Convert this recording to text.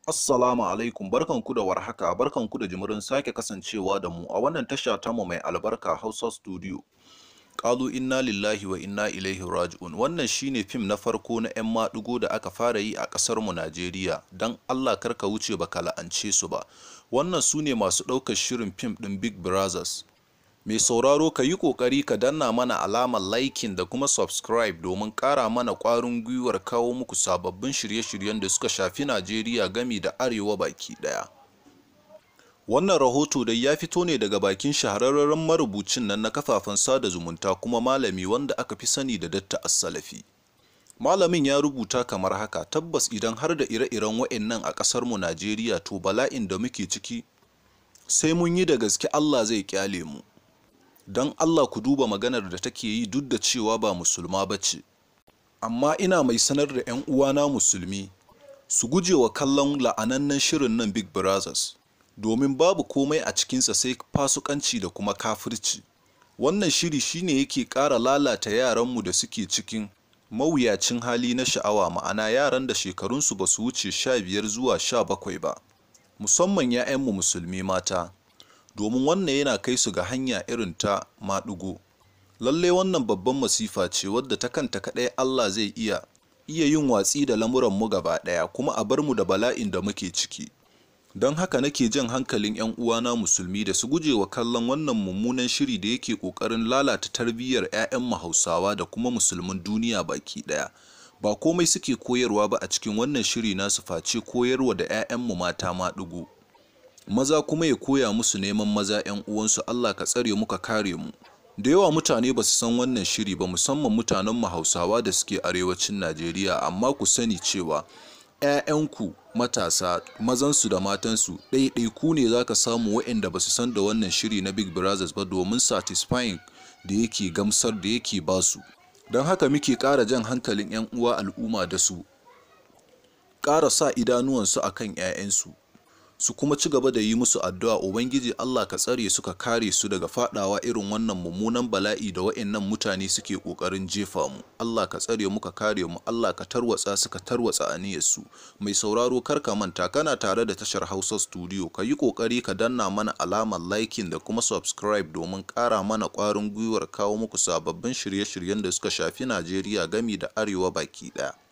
Assalamu alaikum barkanku da warhaka barkanku da jimirin sake kasancewa da mu a wannan tasha tamu mai albarka Hausa Studio. Ƙalu inna lillahi wa inna ilaihi raji'un wannan shine fim na farko na 'yan maɗigo da aka fara yi a ƙasar mu Najeriya don Allah karka wuce baka la'ance su ba. Wannan su ne masu ɗaukar shirin fim ɗin Big Brothers. Mai sauraro ka yi ƙoƙari ka danna mana alamar liking da kuma subscribe domin ƙara mana ƙwarin gwiwar kawo muku sababbin shirye-shiryen da suka shafi Najeriya gami da Arewa baki ɗaya. Wannan rahoto dai ya fito ne daga bakin shahararren marubucin nan na kafafen sada zumunta kuma malami wanda aka fi sani da Datta As-Salafi. Malamin ya rubuta kamar haka tabbas idan har da ire-iren wa'annan a ƙasar mu Najeriya to bala'in da muke ciki sai mun yi da gaske Allah zai kyale mu. Don Allah ku duba maganar da take yi duk da cewa ba musulma ba ce. Amma ina mai sanar da 'yan uwana musulmi su guje wa kallon la'anannen shirin nan Big Brothers. domin babu komai a cikinsa sai fasukanci da kuma kafirci. Wannan shiri shine yake ƙara lalata yaranmu da suke cikin mawuyacin hali na sha'awa ma'ana yaran da shekarunsu ba su wuce sha biyar zuwa sha bakwai ba, musamman 'ya'yanmu musulmi mata, domin wannan yana kai su ga hanya irin ta maɗigo. Lallai wannan babban masifa ce wadda ta kanta kaɗai Allah zai iya iya yin watsi da lamuranmu gaba ɗaya kuma a bar mu da bala'in da muke ciki. don haka nake jan hankalin 'yan uwana musulmi da su guje wa kallon wannan mummunan shiri da yake ƙoƙarin lalata tarbiyyar 'ya'yan hausawa da kuma musulmin duniya baki ɗaya ba komai suke koyarwa ba a cikin wannan shiri nasu face koyarwa da 'ya'yanmu mata maɗigo maza kuma ya koya musu neman maza 'yan uwansu Allah ka tsare mu ka kare mu da yawa mutane ba su san wannan shiri ba musamman mutanen mu hausawa da suke arewacin Najeriya amma ku sani cewa 'ya'yanku matasa mazansu da matansu ɗaiɗaiku ne za ka samu waɗanda ba su san da wannan shiri na big brothers ba domin satisfying da yake gamsar da yake basu don haka muke ƙara jan hankalin 'yan uwa al'umma da su ƙara sa idanuwansu a kan 'ya'yansu su kuma ci gaba da yi musu addu'a ubangiji Allah ka tsare su ka kare su daga fadawa irin wannan mummunan bala'i da wa'annan mutane suke kokarin jefa mu Allah ka tsare mu ka kare mu Allah ka tarwatsa su ka tarwatsa aniyar su mai sauraro kar ka manta kana tare da tashar Hausa Studio ka yi kokari ka danna mana alamar liking da kuma subscribe domin kara mana kwarin gwiwar kawo muku sababbin shirye-shiryen da suka shafi Najeriya gami da Arewa baki daya